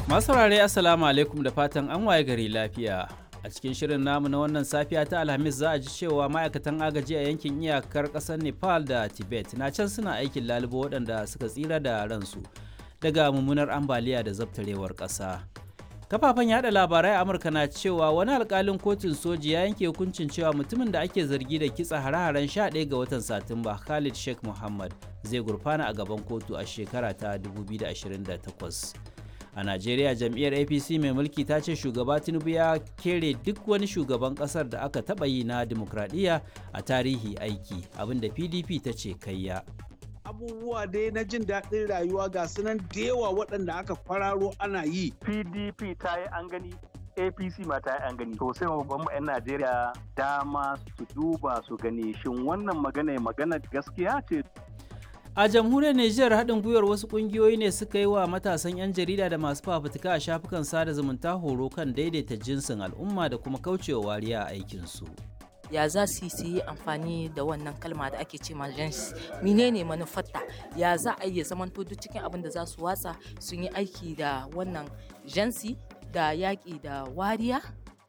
Masu saurare Assalamu alaikum da fatan an waye gari lafiya. A cikin shirin namu na wannan safiya ta Alhamis za a ji cewa ma'aikatan agaji a yankin iyakar ƙasar Nepal da Tibet na can suna aikin lalubo waɗanda suka tsira da ransu daga mummunar ambaliya da zabtarewar ƙasa. Kafafen yada labarai a Amurka na cewa wani alkalin kotun soji ya yanke hukuncin cewa mutumin da ake zargi da kitsa hare-haren 11 ga watan Satumba Khalid Sheikh Muhammad zai gurfana a gaban kotu a shekara ta 2028. a najeriya jam'iyyar apc mai mulki ta ce shugaba tinubu ya kere duk wani shugaban kasar da aka taɓa yi na dimokuraɗiyya a tarihi aiki abinda pdp ta ce kayya abubuwa dai na jin daɗin rayuwa ga sunan da yawa waɗanda aka kwararo ana yi pdp ta yi an gani apc ma ta yi an gani to sai babban 'yan najeriya dama su duba su gani shin wannan magana magana gaskiya ce a jamhuriyar nijar haɗin gwiwar wasu ƙungiyoyi ne suka yi wa matasan 'yan jarida da masu fafutuka a shafukan sada zumunta horo kan daidaita jinsin al'umma da kuma kaucewa wariya a aikinsu ya za su yi amfani da wannan kalma da ake ce gens menene manufarta ya za a iya zamanto duk cikin abin da za su watsa sun yi aiki da wannan jansi da yaƙi da wariya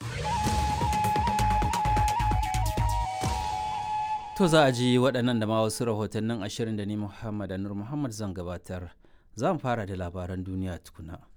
To za a ji waɗannan da ma wasu rahotannin ashirin da ni Muhammad Anur Muhammad zan gabatar. Za mu fara da labaran duniya tukuna.